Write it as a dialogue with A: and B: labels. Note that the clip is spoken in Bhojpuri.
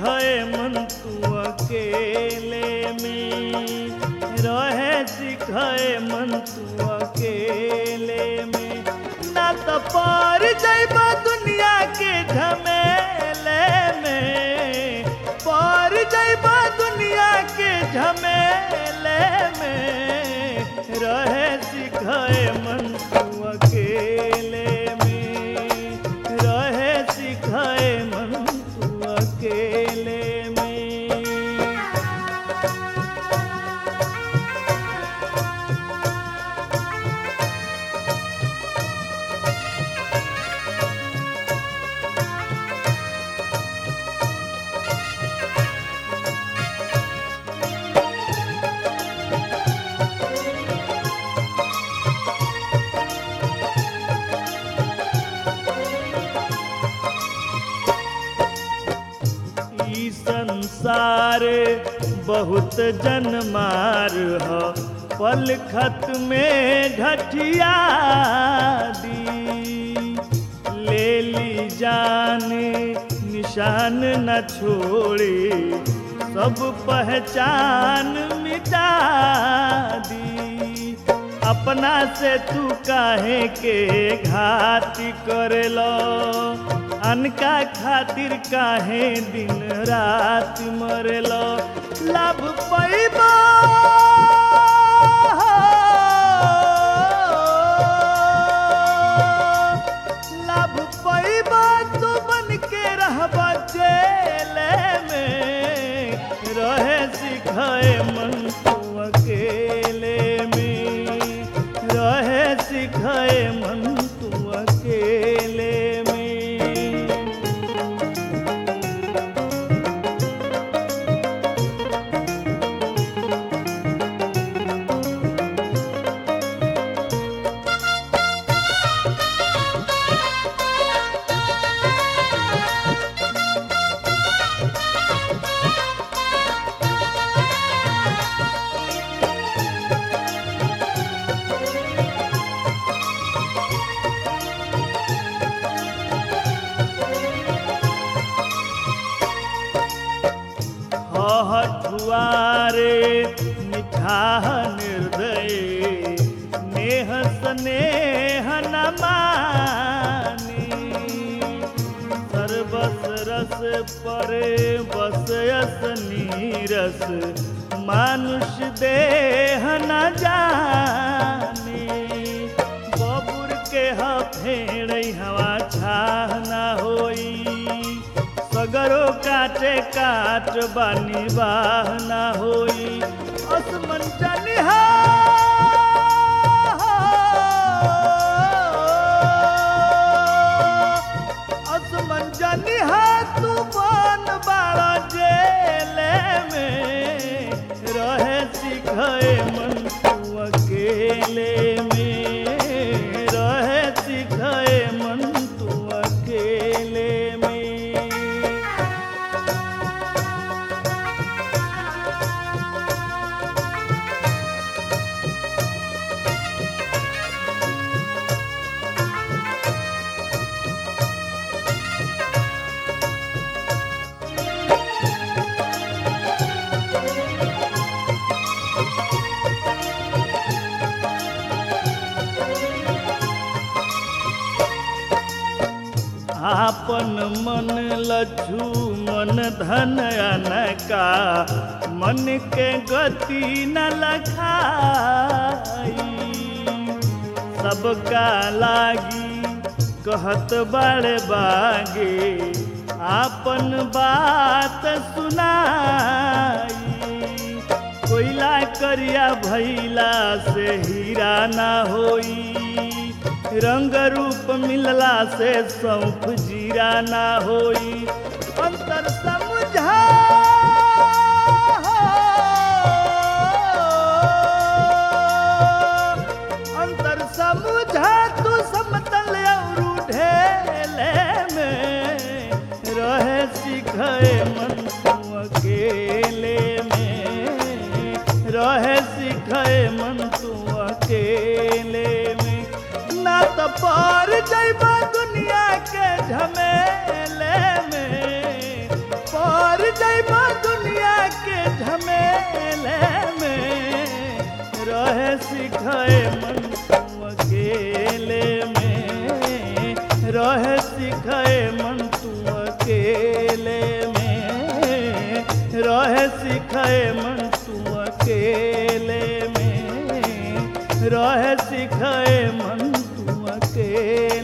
A: सिखाए मन तू अकेले में रहे सिखाए मन तू अकेले में ना तो पार जाइबा दुनिया के झमेले में पार जाइबा दुनिया के झमेले में रहे सिखाए मन तू अकेले में रहे सिखाए मन तू अकेले में ई संसार बहुत जनमार ह पल खत में ढठिया दी ले ली जान निशान न छोड़े सब पहचान मिटा दी अपना से तू काहे के घाती करेलो अनका खातिर काहे दिन रात मरेलो लाभ पैबा लाभ पैबा तू बन के रहबा जेले में रहे सिखाए मन तू अकेले में रहे सिखाए मन तू अकेले में हठुआरे निठाह निर्दय नेह स्नेह न मानी सर्वस रस परे बस यस नीरस मानुष देह न जानी बबुर के ह फेड़ हवा छाह न होई सगरो काटे काट बानी बाह ना होई असमन जनिहा असमन जनिहा तू बन बाड़ा जेले में रहे सिखाए मन तू अकेले में रहे सिखाए मन तू अकेले में आपन मन लज्जू मन धन अनका मन के गति न लखाई सबका लागी कहत बड़े बागे आपन बात सुनाई कोयला करिया भैला से हीरा ना होई रंग रूप मिलला से सौंफ जीरा ना होई अंतर समझा अंतर समझा तू समतल और ढेले में रहे सिखाए मन तू अकेले में रहे सिखाए मन तू अकेले में ना तो पार जैबा दुनिया के झमेले में पार जैबा खेल